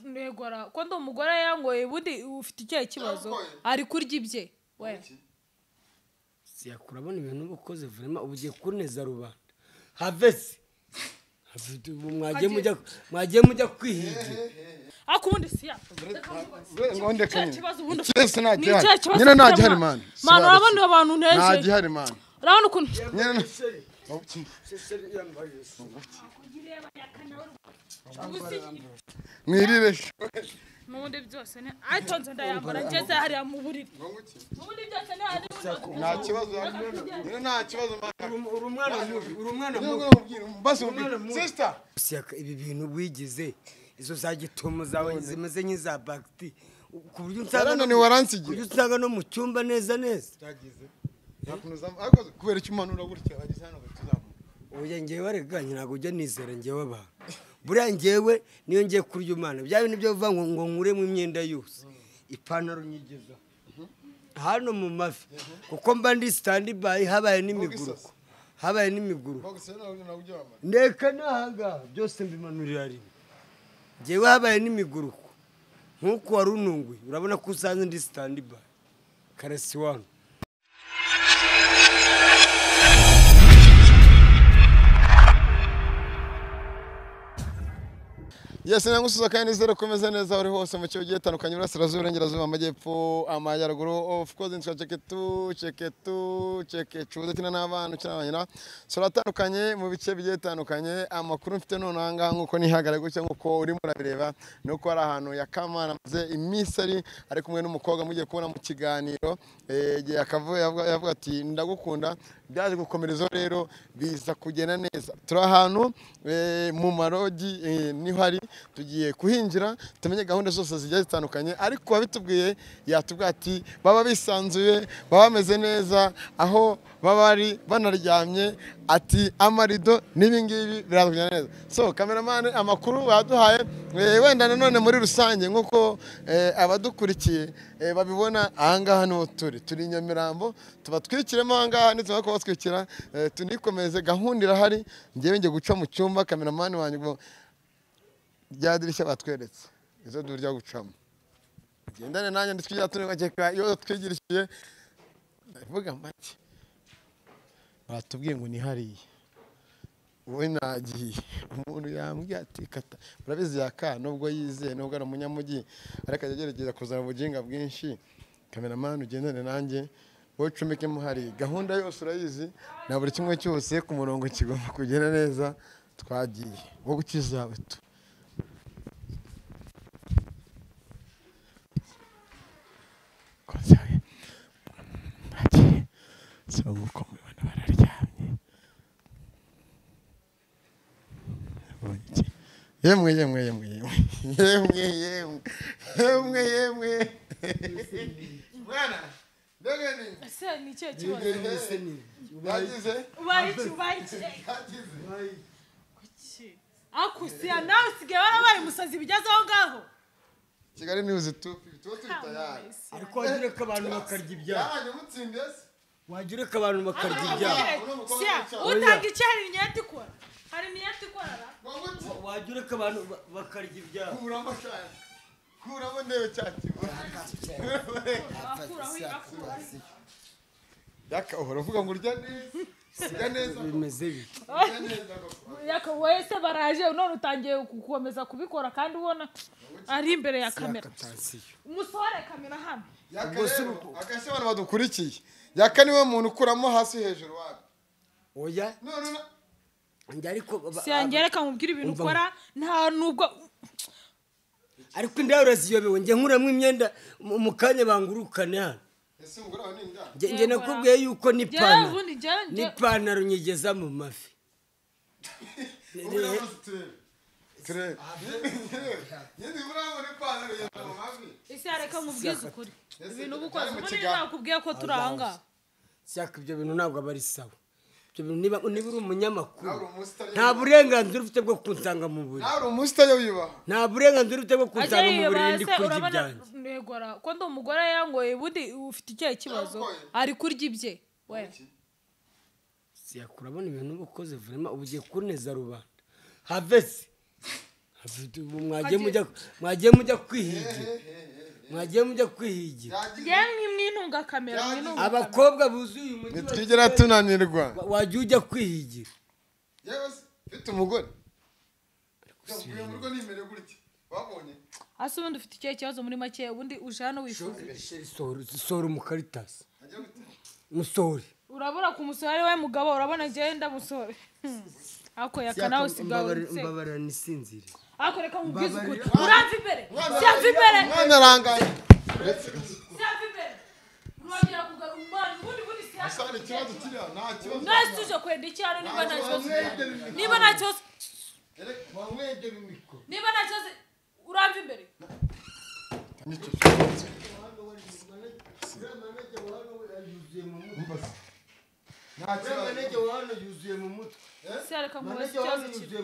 ntego ara ko ndi umugore yangoye ubundi ufite ikihe kibazo ari kurya ibye we siyakura abona ibintu uba ukoze vurema uba ugiye kuneza rubanda havesi Havesi, ubu mwagiye mujya mwagiye mujya kwihigira ariko ubundi siya ngo ndeke nyine. kibazo ubundi ufite Cyese nta Ni gihari. ikihe kibazo Nyine nta ufite, gihari man? mani. Man, urabona abantu Nta nteje gihari mani. urabona ukuntu Nyine nta- mwirire. n'ubundi byose ni ayitonze ndayambara ngeze hariya mu buriri n'ubundi byose ni hari Nta kibazo. Nyine nta kibazo mani. uri umwana mubi uri umwana Nyine mubi ngo mubwire, mbase mubwire. Sister. siyaka ibi bintu wigize izo za gitomo zawe zimeze nk'iza bagiti ku buryo usanga no- Yarananiwe aransigira. ku buryo usanga no mu cyumba neza neza Nakunoza- ariko kubera icyo umanura gutya wageze hano tuzamuka. oya ngewe arega ntabwo ujya nizera ngewe abantu buriya ngewe niyo ngiye kurya umwana bya bintu byo bivuga ngo ngo nkure mu imyenda yose ipantaro nyigeza hano mu mavi kuko mba ndi sitandi bayi habaye n'imiguruko habaye n'imiguruko Mbogose nawe nawe ujya wamara. ndeka n'ahangaha byose mbimanurira rimwe ngewe habaye n'imiguruko nk'uko wari ununguye urabona ko usanze ndi sitandi bayi karasi wani yesi nagusuza kandi nizere ko umeze neza uri hose mu gihugu gitandukanye burasirazuba iburengerazuba amajyepfo amajyaruguru of course nitwa ceketu ceketu cekecu udakina n'abana ukina n'abanyina turatandukanye mu bice bigiye bitandukanye amakuru mfite none aha ngaha nk'uko nihagarara gutya nk'uko urimo urabireba ni uko hari ahantu yakamana amaze iminsi ari ari kumwe n'umukobwa mugiye kubona mu kiganiro eh, igihe akavuye yavuga- yavuga ati ndagukunda byaje gukomereza rero biza kugenda neza turi ahantu eh, mu marogi eh, niho ari tugiye kuhinjira tumenye gahunda zose zigiye zitandukanye ariko uwabitubwiye yatubwira ati baba bisanzuye baba bameze neza aho baba bari banaryamye ati amarido n'ibingibi biraza kugenda neza so kameramani amakuru baduhaye eh, wenda nanone muri rusange nk'uko eh, abadukurikiye eh, babibona ahangaha niho turi turi i nyamirambo tubatwikiremo ahangaha nitumara kubatwikira eh, tunikomeze gahunda irahari ngewe njye guca mu cyumba kameramani wanjye ngo rya dirishya batweretse izo durya gucamo gendane nanjye nditwigira tunibageka iyo twigirishije ndavuga make batubwiye ngo ni hariya wowe nagiye umuntu yambwiye ati kata urabizi yaka nubwo yizeye nubwo ari umunyamujyi ariko ajya agerageza kuzana ubuginga bwinshi kameramani ugendane nanjye wowe ucumikemo hariya gahunda yose urayizi na buri kimwe cyose ku murongo kigomba kugenda neza twagiye wowe ukizawe tu konsaye bagiye so nk'uko mubibona bararyamye Nabonye iki? yemwe yemwe yemwe yemwe yemwe yemwe yemwe yemwe mwana mbega ni ese ni ikihe kibazo yagize ubaye iki ubaye iki yagize Kuki? ariko siya nawe usigaye warabaye umusazi bigeze aho ngaho kigali niwuzi tu tuba turi tayari ariko wagira ko abantu bakarya ibyabo yaranjye mutsindiye se wagira ko abantu bakarya ibyabo Siya, siya utanga icyo hari imyenda ikora hari imyenda ikora ra? wowe uti wagira ko abantu ba- bakarya ibyabo kuramo cyane kuramo ndebe cyakibona wakuraho igakura yaka uhora uvuga ngo urya neza urya neza bimeze bite urya neza koko. yakabaye se baraje none utangiye gukomeza kubikora kandi ubona ari imbere ya kamera akatansiyo umusore kamera hano yaka Ubwo si rero uko. agashya abantu badukurikiye yaka niwe muntu ukuramo hasi hejuru wapi oya none na- njye ariko ba- si yanjye reka nkubwire ibintu Umva. ukora nta nubwo ariko indahe uraziyobewe njye nkuramo imyenda mu mu kanya bangurukane hano ese umugore wawe ni inda Njye- njye Yego, nakubwiye yuko jyewe n'ipantaro ubundi jyewe njye- n'ipantaro nyigeza mu mavi ubura amazi turebe turebe yindi ubura amazi ipantaro yenda mu mavi ese reka nkubwize ukuri ibintu uba byari ukoze mu ubundi kiganza. nakubwiye ko turi aha ngaha cyaka ibyo bintu ntabwo aba ari sawa ibyo bintu niba niba uri umunyamakuru Ntabwo uri umusitari. nta burenganzira ufite bwo kunsanga mu buriri nawe uri umusitari wibaha nta burenganzira ufite bwo ajya kunsanga mu buriri yiyibara ndi se kurya urabona ibyanjye ntego ara ko ndi umugore yangoye ubundi ufite ikihe kibazo Yangoye. ari kurya ibye we siyakura abona ibintu uba ukoze vurema uba ugiye kuneza rubanda havesi mwagiye mujya mwagiye mujya kwihigira mwagiye mujya kwihigira yemwe mwitunga kamera mwitunga abakobwa buzuye uyu mujyi wa ntitwigera tunanirwa Kigali, wajya ujya kwihigira yewe se ufite umugore yavuye mu rugo nimere gutya wabonye hasi ubundi ufite ikihe kibazo muri make ubundi uje hano wifuza sohora sohora umukaritasi ajya gutya musohore urabura ku musore ari we mugabo urabona ngenda musore ako yaka nawe usigaye urutse mbabarira nisinzire ako reka nkubwize ukuri uramva imbere siramva imbere umwana arangaye siramva imbere urongera kugarura umwana ubundi ubundi siramva kandi ikibazo kiriya nta kibazo mwese tuje kwenda iki hano niba nta kibazo niba nta kibazo wamwegera imikoro niba nta kibazo uramva imbere nta kibazo se reka nkubaze ikibazo kiri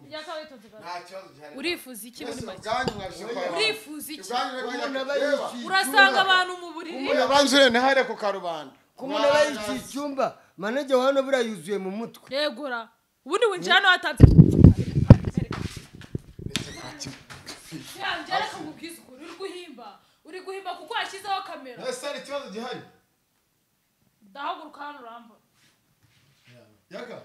yaka witonze gato nta kibazo gihari urifuza iki muri mwese make ubwanyu mwabishobora urifuza iki ubwanyu rero urasanga abantu mu buriri abanza urebe ntihare ku karubanda ko umuntu aba yicaye icyumba manajya wa hano buriya yuzuye mu mutwe regura ubundi winjira hano watanze njyana kamubwiza ukuntu uri guhimba uri guhimba kuko washyizeho kamera ese hari ikibazo gihari ndahaguruka hano urambona yaga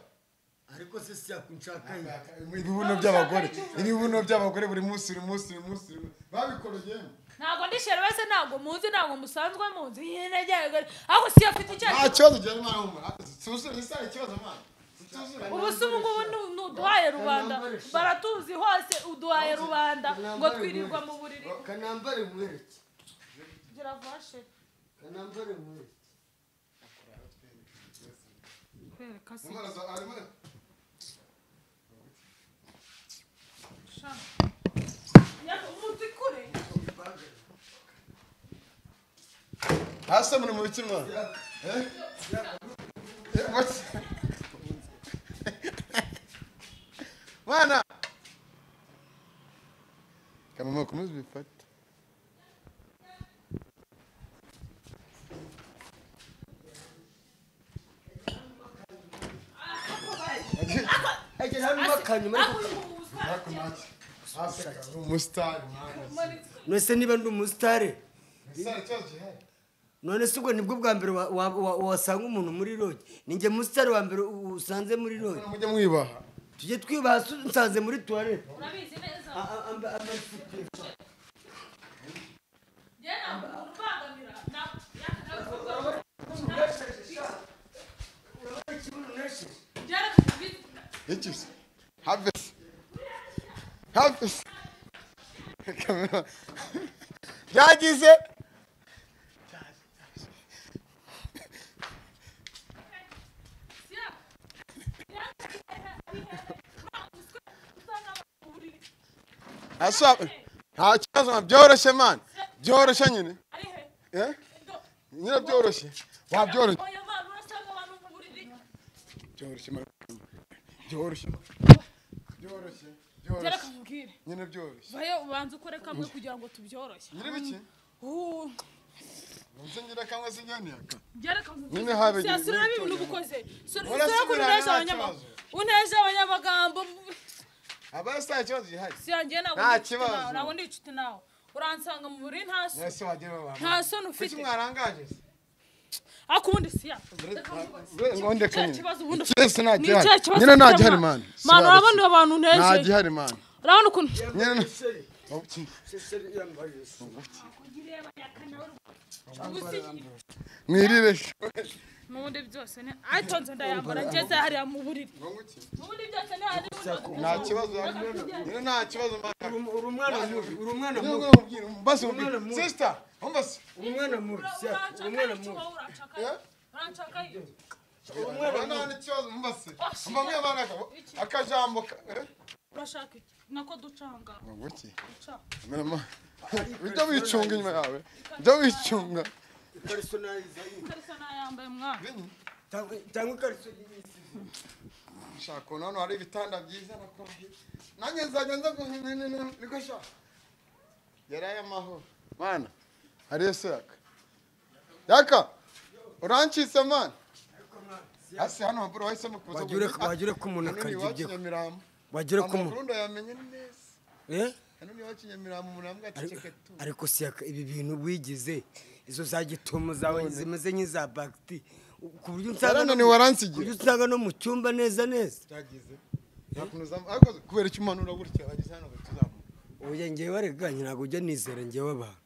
ariko se si yakunshakaye ibibuno by'abagore ibibuno by'abagore buri munsi buri munsi buri munsi buri munsi. babikorogiyemo ntabwo ndishyira wese ntabwo muzi ntabwo musanzwe muzi nyine ryagari ariko si afite icyo nta kibazo gihari mwana w'umuntu tuzuye ese hari ikibazo mwana tutuzura ubu se ubu ngubu ni- ni uduhaye rubanda baratuzi hose uduhaye rubanda ngo twirirwa mu buriri kanambare nkwereke gira vashe kanambare nkwereke kwereka se umwana zo- arimo sha yaka umuntu ikure hasi muri mu biki mwana Eh, what's- mwana kamama ukomeze ubifate egera hano umakanyuma ariko ariko make aseka ni umusitari mwana none niba ndi umusitare ese hari ikibazo gihari none se ubwo nibwo bwa mbere wa- wa- wa- wasanga umuntu muri roge ninjye musitare wa mbere u- usanze muri roge mujye mwibaha tujye twibaha se unsanze muri tuwarete urabizi neza A- a- amba- amafuti. njyewe ntabwo umuntu ubangamira ntabwo yaka nawe kuvuga njyewe reka nkubwize ukuntu iki se have se have se kamera byagize asa nta kibazo mwana, byoroshye mani byoroshye nyine eh nyine byoroshye wabyoroshye byoroshye mwana. byoroshye byoroshye byoroshye nyine byoroshye vayo ubanza ukore kamwe kugira ngo tubyoroshye nyiri biki Uh, nzi ngira kamwe sinyaniyaka njyewe reka nkubwize Nyine habe- ukuntu- Si- sinabe ibintu uba ukoze Sura- Urasubira sura ukuntu unejeje nta abanyamagambo kibazo. unejeje abanyamagambo aba se nta kibazo gihari si yanjye ntabwo Nta ndi inshuti kibazo. nawe, ntabwo ndi inshuti nawe uransanga mu buriri nta so ese wagira abantu nta soni ufite kuki mwarangaje se ariko ubundi si ya ngo ndeke cya nyine kibazo ubundi ufite Kirese nta Ni gihari. cya kibazo Nyine nta ufite, gihari, man. man. Si Man, wabeshye. urabona abantu nta unejeje gihari mani urabona ukuntu nyine na- Seri, Oh, ki- seri yambaye se. mwirire n'ubundi byose ni ayitonze ndayambara ngeze hariya mu buriri n'ubundi byose ni hari nta kibazo nyine nta kibazo mani Uri- uri umwana mubi uri umwana Nyine mubi ubwo mubwire mbase Umwana mubwire mubi. sister mbase uri umwana mubi seri, uri umwana mubi uri umwana nta kibazo mbase mba mwe bana akajambo ka- eh? urashaka iki nako ducanga Ngo ki? duca Nyine ma- bijya wicunga inyuma yawe bijya wicunga personalize karisa nayambaye mwana Tanga- tanga ikariso shaka ubu hano hari ibitanda byiza nakora nanjye nzajya nza guhina niko shaka yari ay'amahoro mana ariyo se yaka yaka urancitse mana hasi hano maburo wahisemo kuza wagire wagire ko umuntu Hano ni akarya iwacu ibyo nyamirambo wagire ko umuntu amakuru ndayamenye neza Eh? hano niho kinyamirambo umuntu avuga ati Ariko- ceke tu ariko si aka- ibi bintu wigize izo za gitomo zawe zimeze nk'iza bagiti ku buryo usanga no Yarananiwe, mu- aransigira. ku buryo usanga no mu cyumba neza neza cyagize nta kuntu uzamu ariko kubera icyo umanura gutya wageze hano tuzamuka oya ngewe rega ntabwo ujya nizera ngewe abantu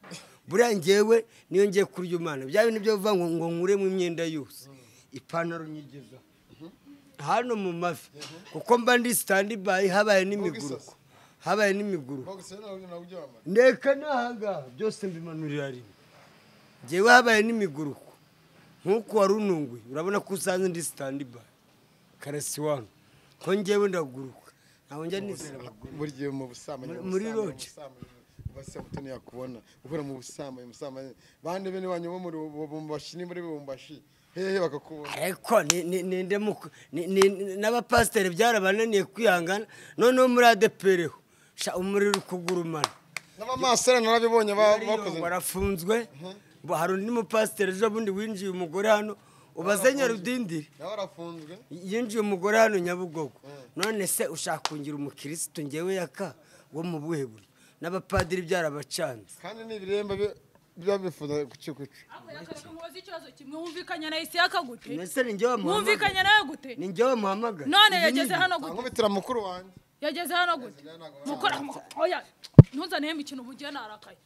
buriya ngewe niyo ngiye kurya umwana bya bintu byo kuvuga ngo ngo nkuremo imyenda yose ipantaro nyigeza hano mu mavi kuko mba ndi sitandi bayi habaye n'imiguruko habaye n'imiguruko gusa rero nawe nawe ujya wamara ndeka n'ahangaha byose mbimanurira rimwe ngewe habaye n'imiguruko nk'uko wari ununguye urabona ko usanze ndi sitandi bayi karasi wanyu ko ngewe ndaguruka ntabwo njya nizera abaguruka buri gihe mu busambanyi Muri- mu muri busambanyi, lodge. mu busambanyi, abasamuto ntiyakubona ukora mu busambanyi mu busambanyi bande bene wanyu bo muri bumbashi ni muri bumbashi hehe bakakubona ariko ni- ni- ninde muku- ni- ni- n'abapasiteri byarabananiye kwihangana noneho muri adepereho sha umuriro uri kugurumana n'abamasera narabibonye ba- bakoze barafunzwe Bo hari undi mupasiteri ejo bundi winjiye umugore hano ubaze nyarudindiri nawe arafunzwe yinjiye umugore hano nyabugogo none se ushaka kungira umukirisitu ngewe yaka wo mu buhe buryo n'abapadiri byarabacanze kandi ni ibiremba bi- biba bifuza kucikuca Ako yakaje umubaza ikibazo kimwe wumvikanye na Isiyaka gute mbese ni ngewe wamuhamagara wumvikanye nawe gute ni ngewe wamuhamagara none Ibi ni yageze ibi. hano gute ankubitira mukuru wanjye yageze hano gute mukora oya ntuzanehemo ikintu bugiye narakaye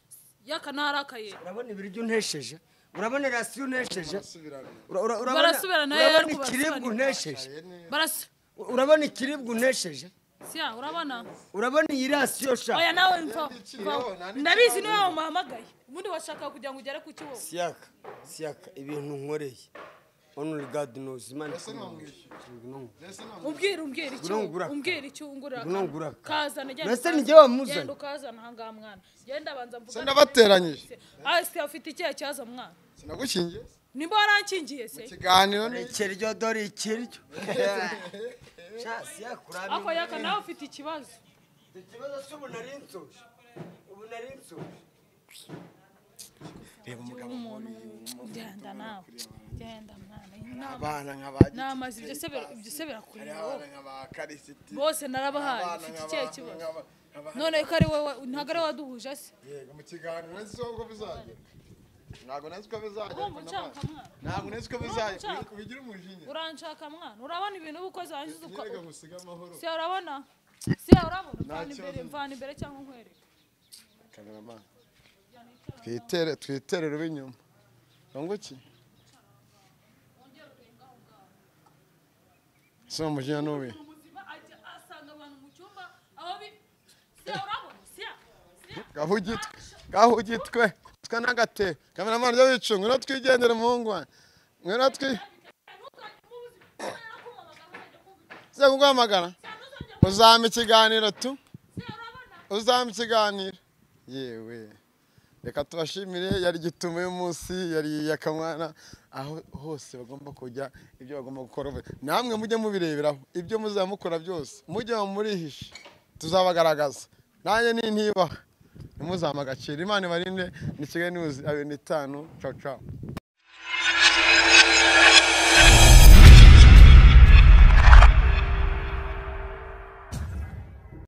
yaka narakaye urabona ibiryo untesheje urabona rasiyo untesheje asubirana Ura- ura- urabona- Barasubira nayo urabona ariko ikiribwa barasobanura. untesheje barasa urabona ikiribwa untesheje siya urabona urabona iyi rasiyo sha oya nawe mfa Yandikiriye, mfa- yandikiriye. ndabizi niwe wamuhamagaye ubundi washaka kugira ngo ugere ku kiwo siyaka siyaka ibintu nkoreye onuri gadi nozi imana ntiwamwishyura. mbese ntabwo umbwira umbwira icyo Ngura ngura. umbwira icyo ngura Ngura ngura. kazana genda Mbese ukazana. ni jye wamuzanye? genda ukazana ahangaha mwana genda abanza mvuga Se nabateranyije. ase afite ikihe kibazo mwana sinagukingiye nimba warankingiye se ikiganiro ni ikiryo dore ikiryo sha siyaka ako uramenye yaka nawe ufite ikibazo ikibazo cy'ubu nari nsoje ubu nari nsoje umuntu genda nawe genda mwana inama abana nk'abagi namaze ibyo se bira- ibyo se hariho birakureba abana nk'abakarisiti bose narabahaye abana ufite ikihe kibazo nk'aba none ko ari wowe ntabwo ari wowe waduhuje se yego mu kiganiro nzi uko bizagera ntabwo nazi uko bizagera urumva unshaka mwana ntabwo nazi uko bizagera bigira umujinya uranshaka mwana urabona ibintu uba ukoze warangiza uka reka ngusiga amahoro si urabona si urabona mvana imbere mvana imbere cyangwa nkwereke kameramani twitere twitere rube inyuma runguki si umujinya n'ubi umuzima ajya asanga abantu mu cyumba aho bi si urabona si gahugitwe gahugitwe twe n'agate kameramani ryo wicunga ngwino twigendere muhungu wanjye ngwino twi uza kuguhamagara uzampa ikiganiro tu uzampa ikiganiro yewe reka tubashimire yari igitumo y'umunsi yari iyakamwana aho hose bagomba kujya ibyo bagomba gukora namwe mujye mubireberaho ibyo muzaba mukora byose mujye murihishe tuzabagaragaza nanjye ni ntibaha ntimuzampe agaciro imana ibarinde ni kigali niwuzi abiri n'itanu cawu cawu